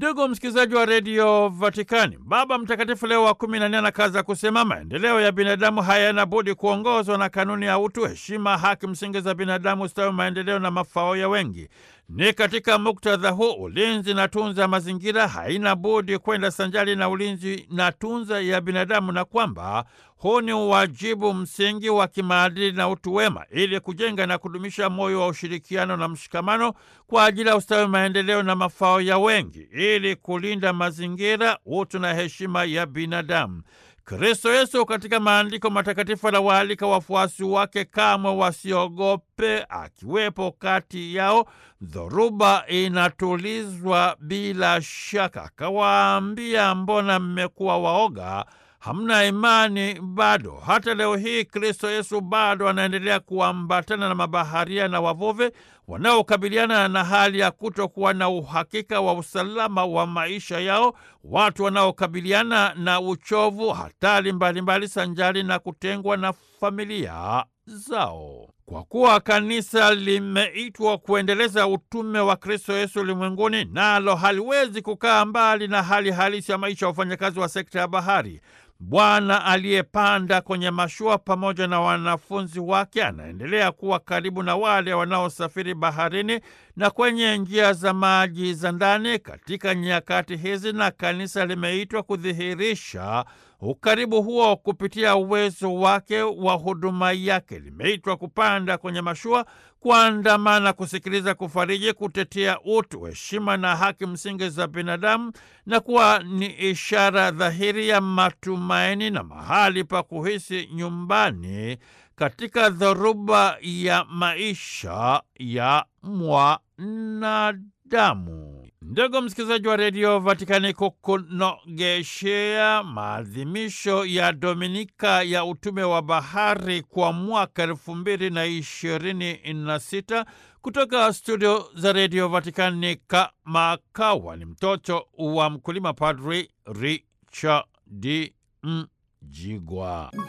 Ndugu msikilizaji wa redio Vatikani, Baba Mtakatifu Leo wa kumi na nne anakaza kusema maendeleo ya binadamu hayana budi kuongozwa na kanuni ya utu, heshima, haki msingi za binadamu, ustawi, maendeleo na mafao ya wengi. Ni katika muktadha huu ulinzi na tunza mazingira haina budi kwenda sanjari na ulinzi na tunza ya binadamu, na kwamba huu ni uwajibu msingi wa kimaadili na utu wema, ili kujenga na kudumisha moyo wa ushirikiano na mshikamano kwa ajili ya ustawi, maendeleo na mafao ya wengi, ili kulinda mazingira, utu na heshima ya binadamu. Kristo Yesu katika maandiko matakatifu anawaalika wafuasi wake kamwe wasiogope, akiwepo kati yao. Dhoruba inatulizwa bila shaka. Akawaambia, mbona mmekuwa waoga? Hamna imani bado? Hata leo hii Kristo Yesu bado anaendelea kuambatana na mabaharia na wavuvi wanaokabiliana na hali ya kutokuwa na uhakika wa usalama wa maisha yao, watu wanaokabiliana na uchovu, hatari mbalimbali, sanjari na kutengwa na familia zao. Kwa kuwa kanisa limeitwa kuendeleza utume wa Kristo Yesu ulimwenguni, nalo haliwezi kukaa mbali na hali halisi ya maisha ya wafanyakazi wa sekta ya bahari. Bwana aliyepanda kwenye mashua pamoja na wanafunzi wake anaendelea kuwa karibu na wale wanaosafiri baharini na kwenye njia za maji za ndani katika nyakati hizi, na kanisa limeitwa kudhihirisha ukaribu huo kupitia uwezo wake wa huduma yake. Limeitwa kupanda kwenye mashua, kuandamana, kusikiliza, kufariji, kutetea utu, heshima na haki msingi za binadamu, na kuwa ni ishara dhahiri ya matumaini na mahali pa kuhisi nyumbani katika dhoruba ya maisha ya mwanadamu. Ndugu msikilizaji wa redio Vatikani, kukunogeshea maadhimisho ya Dominika ya utume wa bahari kwa mwaka elfu mbili na ishirini na sita kutoka studio za redio Vatikani, kamakawa ni mtoto wa mkulima, Padri Richard Mjigwa.